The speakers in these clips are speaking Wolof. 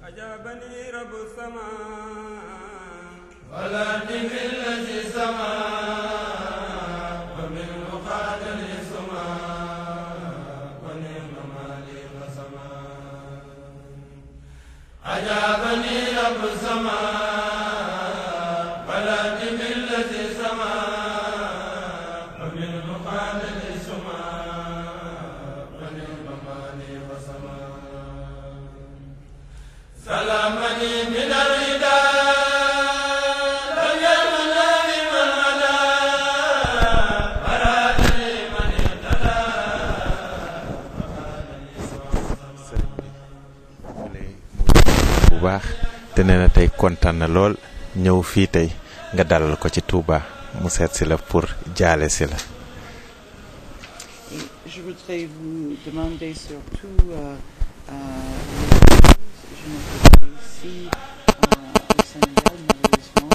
أجابني رب السماء ولكن الذي سما ومن قاتل سما ونعم مالي وسما عجبني رب السماء ولكن الذي سما ومن قاتل سما ونعم مالي وسما سلامني من الرداء لم يمن لمن هدى ورادني من اهتدى bu baax te nee na tey kontaan na lool ñëw fii tey nga dalal ko ci Touba mu seet si la pour jaale si la Et je voudrais vous demander surtout, euh, euh, je me trouve ici euh, au Sénégal malheureusement,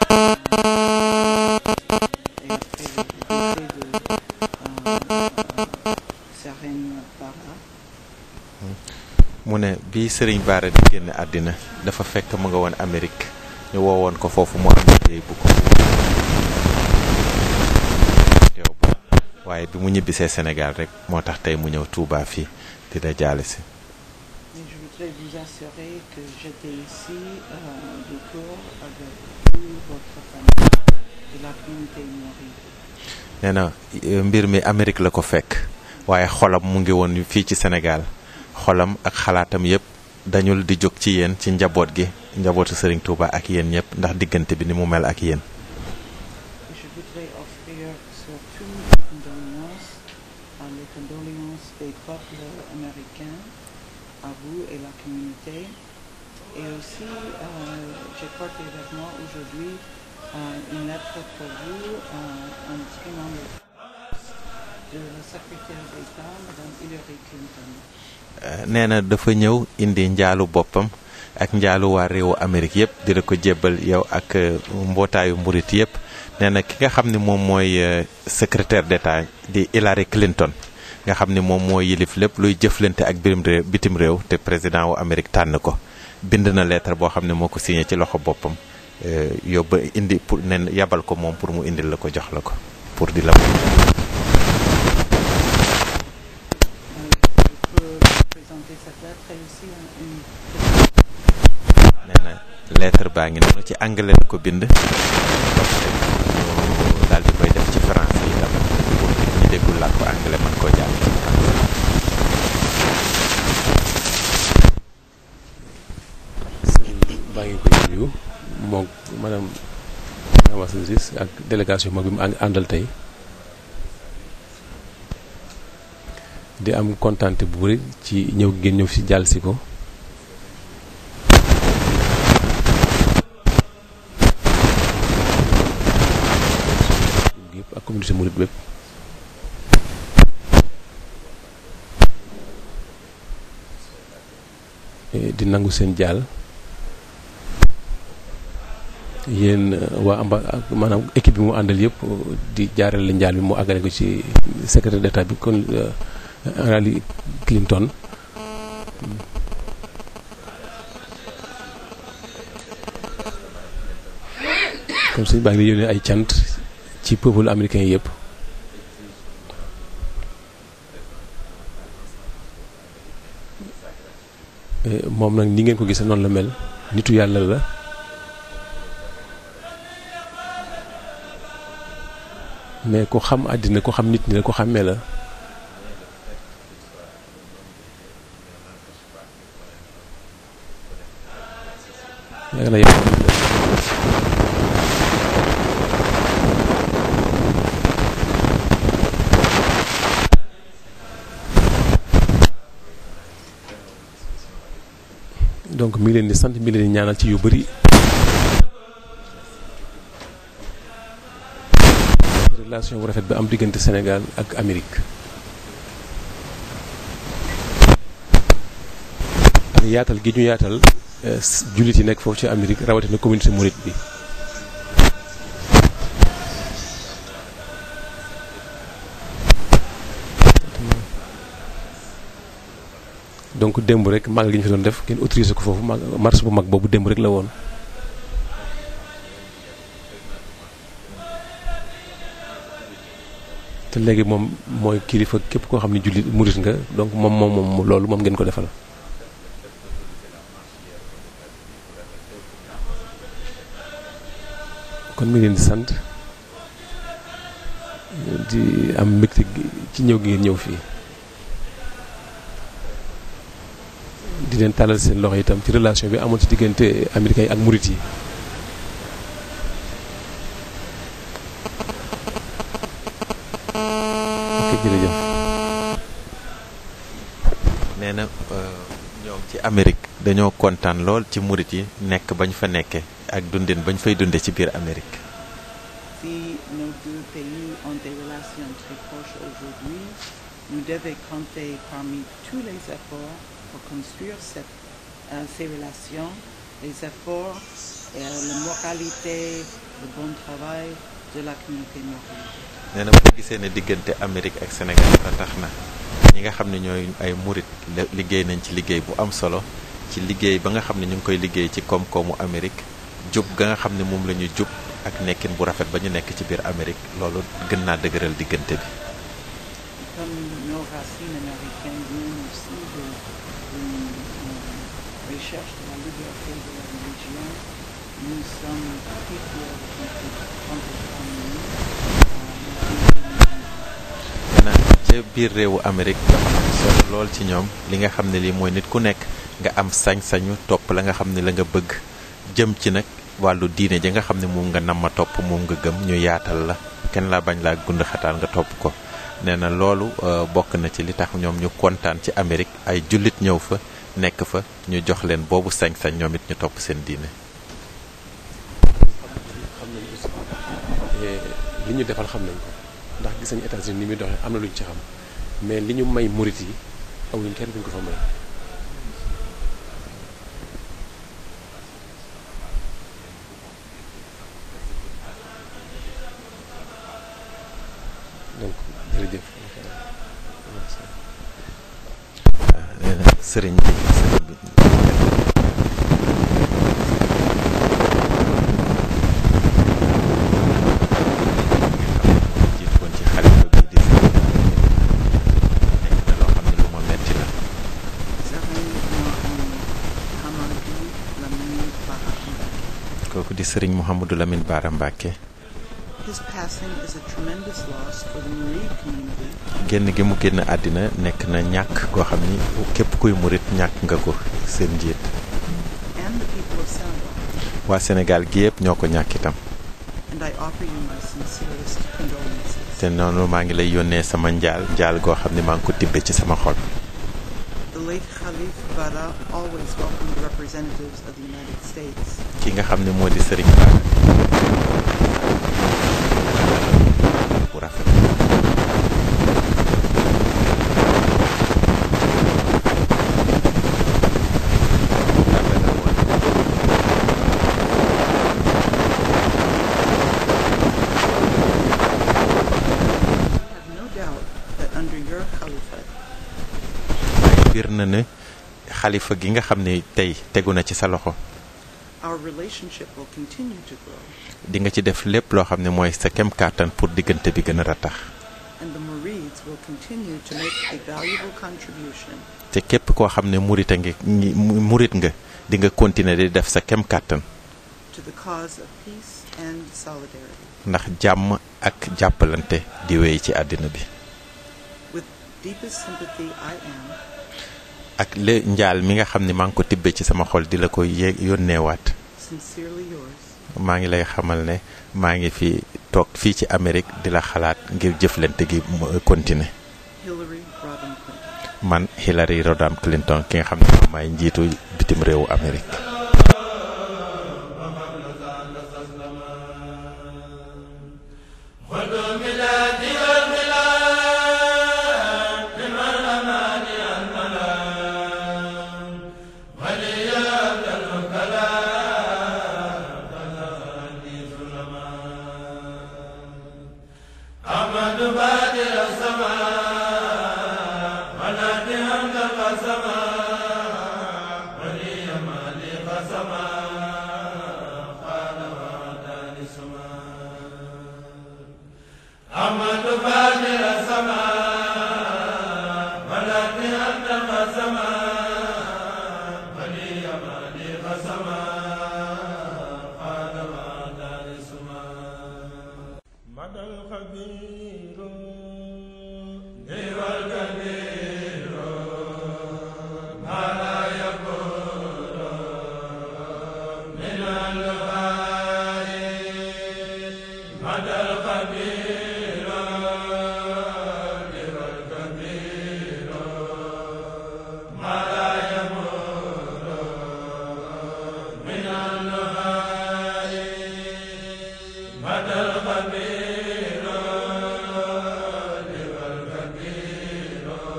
euh, et après le décès de euh, Serène Bara, mu ne bi Serigne Bara di génn àddina dafa fekk mu nga woon Amérique ñu woowoon ko foofu mu am liggéey bu ko teew ba waaye bi mu ñibbisee Sénégal rek moo tax tey mu ñëw Touba fii di la jaale si mais je voudrais vous assurer que j'étais ici euh, de cours avec toute votre famille de la communauté mouride. nee na eh, mbir mi Amérique la ko fekk waaye xolam mu ngi woon fii ci Sénégal xolam ak xalaatam yépp dañul di jóg ci yéen ci njaboot gi njabootu Serigne Touba ak yéen ñëpp ndax diggante bi ni mu mel ak yéen Et je voudrais offrir surtout mes condoléances, à les condoléances des peuples américains, à vous et la communauté. Et aussi, euh, j'ai porté avec moi aujourd'hui euh, une lettre pour vous, euh, en exprimant le de la secrétaire d'État, Mme Hillary Clinton. Eh, nee na dafa ñëw indi njaalu boppam ak njaalu waa réewu Amérique yépp di la ko jébbal yow ak eh, mbootaayu mburit yépp nee na ki nga xam ne moom mooy eh, secrétaire d'État di Hillary Clinton nga xam ne moom moo yilif lépp luy jëflante ak birim réew bitim réew te président wu Amérique tànn ko bind na lettre boo xam ne moo ko signé ci loxo boppam eh, yóbba indi pour nen yabal ko moom pour mu indil la ko jox la ko pour di la Euh, je peux présenter cette lettre et aussi un- une nee na lettre baa ngi noonu ci anglais la ko bind ñu daal di koy def ci français yi tam pour ñu déggul làkku anglais mën koo jàng ci français baa ngi koy nuyu moom maanaam Amasa Ciss ak délégation mag bi mu ànd- àndal tey di am kontante bu bëri ci ñëw ngeen ñëw fi jàll si ko yëpp ak communauté mouride bépp Eh, di nangu seen jàll yéen euh, waa amba ak maanaam équipe bi mu àndal yëpp euh, di jaarale njaal bi mu àggale ko ci secrétaire d'état bi kon euh, Hillary Clinton comme suñu baa ngi di yónnee ay cant ci peuple américain yëpp Eh, moom nag ni ngeen ko gisee noonu la mel nitu yàlla la mais ku xam àddina ku xam nit ñi la ku xàmmee la yàlla na yàlla donc mi ngi leen di sant mi ngi leen di ñaanal ci yu bari relation bu rafet bi am diggante Sénégal ak Amérique ak yaatal gi ñu yaatal eh, s- jullit yi nekk foofu ci Amérique rawatina communauté mouride bi donc démb rek màggal gi ñu fi doon def kenn autorisé ko foofu mag marche bu mag boobu démb rek la woon. te léegi moom mooy kilifa képp koo xam ne jullit murit nga donc moom moom moom loolu moom ngeen ko defal. kon mi ngi leen di sant di am mbégte ci ñëw gi ngeen ñëw fii di leen tàllal seen loxo itam ci relation bi amoon ci diggante américain yi ak murit yi. ok jërëjëf. nee na ñoom ci Amérique dañoo kontaan lool ci murit yi nekk bañ fa nekkee ak dundin bañ fay dunde ci biir Amérique. Si nos deux pays ont des relations très proches aujourd'hui, nous devons compter parmi tous les efforts pour construire cette, euh, ces relations, les efforts et la moralité, le bon travail de la communauté marocaine. nee na boo gisee ne diggante Amérique ak Sénégal ba tax na ñi nga xam ne ñooy ay murit liggéey nañ ci liggéey bu am solo ci liggéey ba nga xam ne ñu ngi koy liggéey ci koom-koomu Amérique jub ga nga xam ne moom la ñu jub ak nekkin bu rafet ba ñu nekk ci biir Amérique loolu gën naa dëgëral diggante bi. Comme nos racines américaines viennent aussi de, d'une euh, recherche de la liberté de la religion, nous sommes très fiers de compter compter parmi nous euh, la communauté musulmane. nee na ca biir réewu Amérique dafa am solo lool ci ñoom li nga xam ne lii mooy nit ku nekk nga am sañ-sañu topp la nga xam ne la nga bëgg jëm ci nag wàllu diine ji nga xam ne moom nga nam ma topp moom nga gëm ñu yaatal la kenn laa bañ laa gund xataal nga topp ko nee na loolu bokk na ci li tax ñoom ñu kontaan ci Amérique ay jullit ñëw fa nekk fa ñu jox leen boobu sañ-sañ ñoom it ñu topp seen diine. xam nañ aussi li ñu defal xam nañ ko ndax gis nañu États-Unis ni muy doxee am na lu ñu ci xam mais li ñu may murit yi amuñu kenn duñ ko fa may. donc jërëjëf. nee na sëriñ bi sëriñ bi. jiitu woon ci xalifa bi di sëriñ nekk na loo xam ne lu ma metti la Serigne Mouhamadou Lamine Bara Mbacké. kooku di sëriñ Mouhamadou Lamine Bara Mbacké His passing is a tremendous loss for the Murid community génn gi mu génn àddina nekk na ñàkk goo xam ni képp kuy murit ñàkk nga ko seen njiit and the people of Senegal, waa Sénégal gi yëpp ñoo ko ñàkk itam and I offer you my sincerest condolences. te noonu maa ngi lay yónnee sama njaal njaal goo xam ne maa ngi ko tibbe ci sama xol The late Khalif Bara always welcomed representatives of the United States. ki nga xam ne moo di sëriñ Bara bu rafet rafet na woon I have no doubt that under your caliphate, waaye biir na ne xalifa gi nga xam ne tey tegu na ci sa loxo our relationship will continue to grow, di nga ci def lépp loo xam ne mooy sa kem kàttan pour diggante bi gën a ratax and the Murids will continue to make a valuable contribution te képp koo xam ne murit a ngi ngi- murit nga di nga continuer di def sa kem kàttan to the cause of peace and solidarity. ndax jàmm ak jàppalante di wéy ci àddina bi With deepest sympathy, I am, ak le njaal mi nga xam ne maa ngi ko tibbee ci sama xol di la ko yé yónneewaat sincerely yours, maa ngi lay xamal ne maa ngi fi toog fii ci Amérique di la xalaat ngir jëflante gi mu continuer Hillary Rodham Clinton. man Hillary Rodham Clinton ki nga xam ne moom maay njiitu bitim réewu Amérique أحمد بادر السماء ونادي أنت السماء مدى الخبير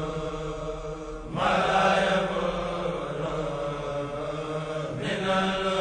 من